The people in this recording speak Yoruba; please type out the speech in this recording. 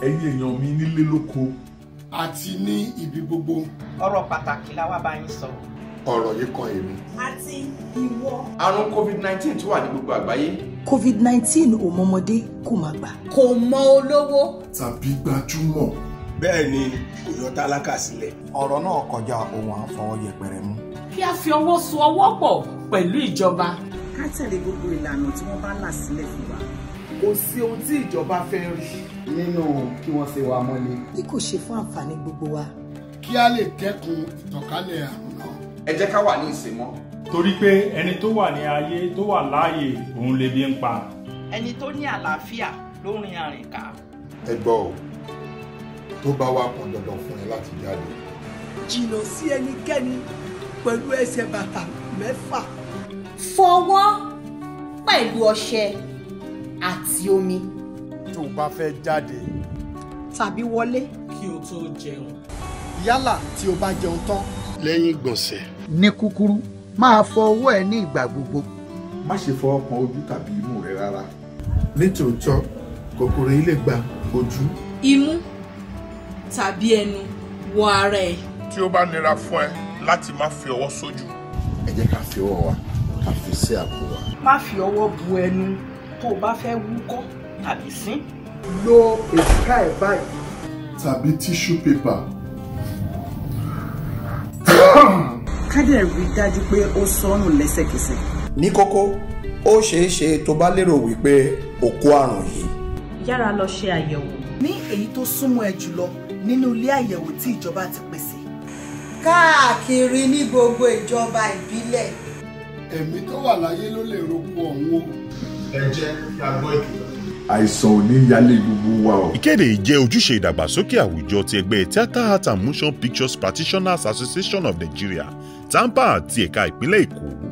ẹ̀yin èèyàn mi nílé lóko àti ní ibi gbogbo. ọ̀rọ̀ pàtàkì la wá bá yín sọ. ọ̀rọ̀ yìí kan èmi. àti ìwọ. àrùn covid-19 tó wà ní gbogbo àgbáyé. covid-19 ò mọmọdé kò má gbà. kò mọ olówó. tàbí gbajúmọ̀. bẹ́ẹ̀ ni kò yọ tálákà sílẹ̀. ọ̀rọ̀ náà kọjá ohun àfọwọ́ yẹpẹrẹ mú. kí a fi ọwọ́ so ọwọ́ pọ̀ pẹ̀lú ìjọba. ká tẹ̀lé gbogbo ìlànà tí wọ́n bá là sílẹ̀ fún wa. kò sí ohun tí ìjọba fẹ́ rí. nínú kí wọ́n ṣe wa mọ́lé. bí kò ṣe fún àǹfààní gbogbo wa. kí a lè dẹ́kun ìtànkálẹ̀ àrùn náà. ẹ jẹ́ ká wà ní ìsìnmọ́. torí pé ẹni tó wà ní ayé tó wà láàyè òun lè bí ń pa. ẹni tó ní àlàáfíà ló rin àrìn ká. ẹ gbọ́ o tó bá wà pọn dandan fún ẹ láti jáde. jìnnà sí ẹnikẹ́ni pẹ̀lú ẹsẹ̀ bàtà mẹ́fà. fọwọ́ pẹ̀lú ọṣẹ àti omi. tó o bá fẹ́ jáde. tàbí wọlé. kí o tó jẹun. yálà tí o bá jẹun tán. lẹ́yìn ìgbọ̀nsẹ̀. ní kúkúrú máa fọ ọwọ́ ẹ ní ìgbà gbogbo. má ṣe fọwọ́ kan ojú tàbí imú rẹ rárá. nítòótọ́ kòkòrò yìí lè gba ojú. imú tàbí ẹnu wọ ara ẹ. tí ó bá nira fún ẹ láti má fi ọwọ́ sójú. ẹ jẹ́ ká fi ọwọ́ wa ká fi sí àpò wa. má fi ọwọ́ bu ẹnu tó o bá fẹ́ wúkọ́ tàbí sín. lo èjìká ẹ báyìí. tàbí tíṣú pépà. ká dẹ̀ rí i dájú pé ó sọnù lẹ́sẹ̀kẹsẹ̀. ní kókó ó ṣeé ṣe tó bá lérò wípé o kó àrùn yìí. yára lọ ṣe àyẹ̀wò. ní èyí tó súnmọ́ ẹ jùlọ nínú ilé àyẹ̀wò tí ìjọba ti pèsè. káàkiri ní gbogbo ìjọba ìbílẹ̀. ẹ̀mí tó wà láyé ló lè rogún ọ̀hún o. ẹ jẹ́ kí a gbọ́ ìkìlọ̀. àìsàn ò ní yálé gbogbo wa o. ìkéde yìí jẹ́ ojúṣe ìdàgbàsókè àwùjọ ti ẹgbẹ́ theatre art and motion pictures practitioners association of nigeria tampa àti ẹ̀ka ìpínlẹ̀ èkó.